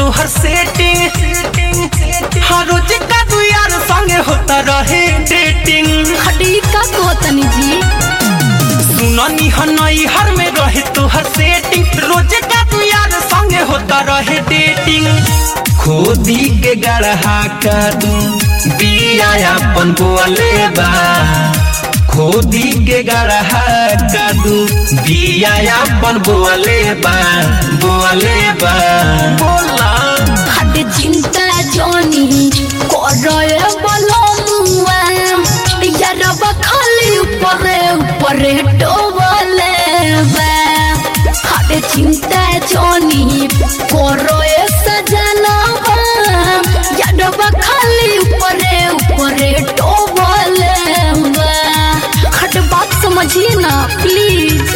तोहर सेटिंग हर रोज का तू यार संगे होता रहे डेटिंग खड़ी का कहतनी जी सुननी हनई हर में रहे तोहर सेटिंग रोज का तू यार संगे होता रहे डेटिंग खोदी के गढ़हा का तू बिया अपन बोले बा खोदी के गढ़हा का तू बिया अपन बोले बा बोले बा बोला खड़ी चिंता जोनी करे बोलो मुआ यारबा खाली ऊपरे ऊपरे डोबले बा खड़ी चिंता जोनी करे सजनवा यारबा खाली ऊपरे ऊपरे डोबले बा खट बात समझिए ना प्लीज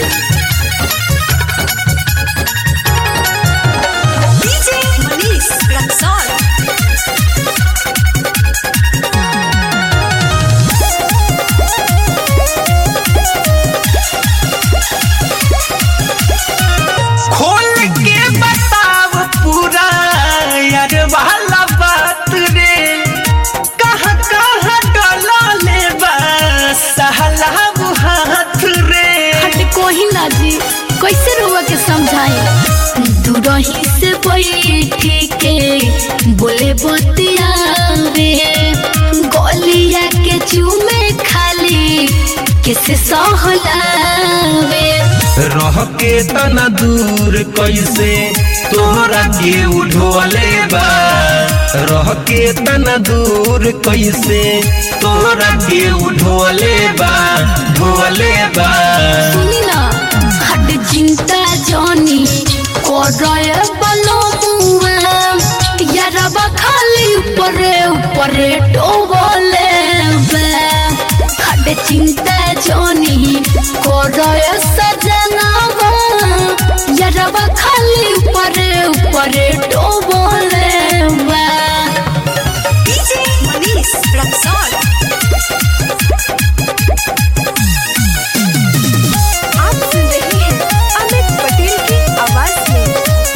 DJ Manish Luxor. खोल के बताव पूरा यार वाला बात रे कहाँ कहाँ डला ले बा सहला हाथ रे हट कोही ना जी कैसे रुआ के समझाए दूरही से बैठी के बोले बतियावे गलिया के चूमे खाली किसे सहलावे रह के तना दूर कैसे तोहरा के उठोले बा रह के तना दूर कैसे तोहरा के उठोले बा ढोले बा सुनी ना हट चिंता जानी करे बलो मुआ यारबा खाली ऊपरे ऊपरे डोबले हट चिंता जानी करे सजनवा यारबा खाली ऊपरे ऊपरे डोबले DJ Manish Luxor. आप सुन रहे हैं अमित पटेल की आवाज में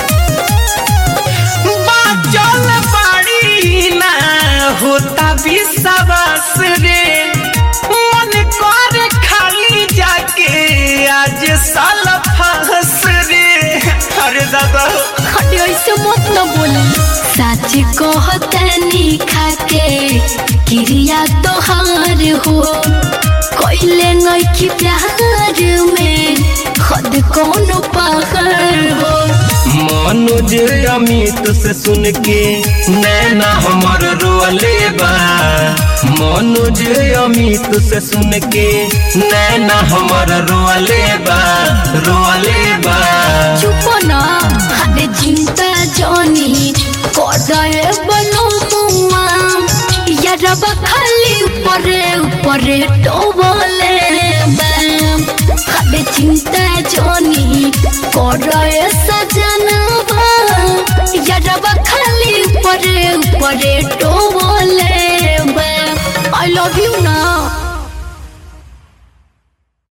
बाचल बाड़ी ना होता विश्वास रे मन कर खाली जाके आज साल फंस रे अरे दादा खड़ी ऐसे मत न बोली सच कहतनी खाके क्रिया तोहार हो कोइले नइखी प्यार में खुद कौन पहाड़ हो मनोज अमित से सुन के नैना हमर रोले बा मनोज अमित से सुन के नैना हमर रोले बा रोले बा चुप ना हद चिंता जानी कोडे बनो मुआ यारबा खाली ऊपरे ऊपरे डोबले बैम हद चिंता जानी कोडे सजनवा यारबा खाली ऊपरे ऊपरे डोबले बैम आई लव यू ना